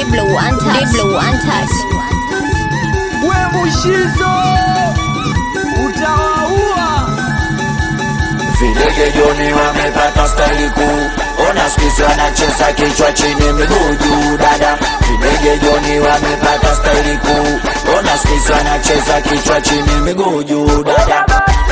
Diblo untouched. Diblo untouched. we Mushizo utawaua. Videge Joni wamepata staili kuu, ona skisi wanacheza kichwa chini miguu juu dada. Videge Joni wamepata staili kuu, ona skisi wanacheza kichwa chini miguu juu dada.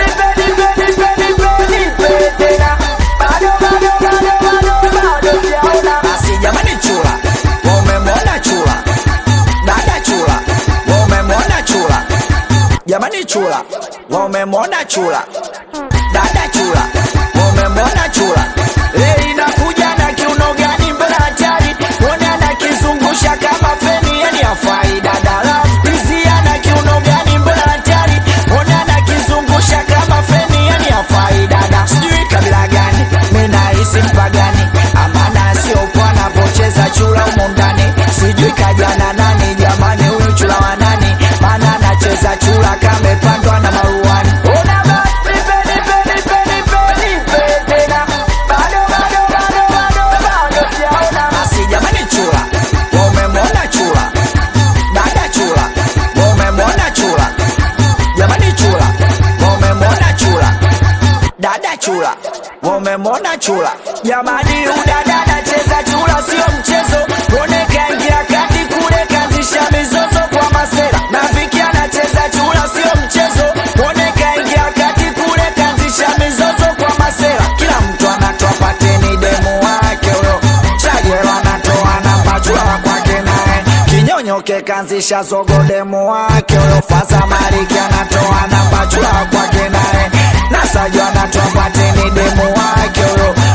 Basi jamani, chula wamemwona chula, dada chula wamemwona chula, jamani chula wamemwona chula dada chula wamemwona chula leo inakuja na kiuno gani mbele hatari mwone anakizungusha kama feni yani afai dada lafisia na kiuno gani mbele hatari mwone anakizungusha kama feni yani afai dada sijui kabila gani minahisi mpagani amana siopo anavocheza chula humo ndani sijui kajana nani jamani huyu chula wa nani maana anacheza chula kamepandwa na maruani Una basi, peni, peni, peni, peni, peni, tena. Bado, bado, bado, bado, bado sijaona. Basi jamani chula wamemwona chula dada chula wamemwona chula jamani chula wamemwona chula dada chula wamemwona chula jamani udada anacheza chula sio mchezo mwone kaingia kati kule kanzisha mizozo kwa masera na viki anacheza chula sio mchezo mwone kaingia kati kule kanzisha mizozo kwa masera kila mtu anatoa pateni demu wake huyo chagelo anatoa namba chula wa kwake naye kinyonyoke kanzisha zogo demu wake huyo faza mariki anatoa namba chula wa kwake naye nasajo anatoa pateni demu wake huyo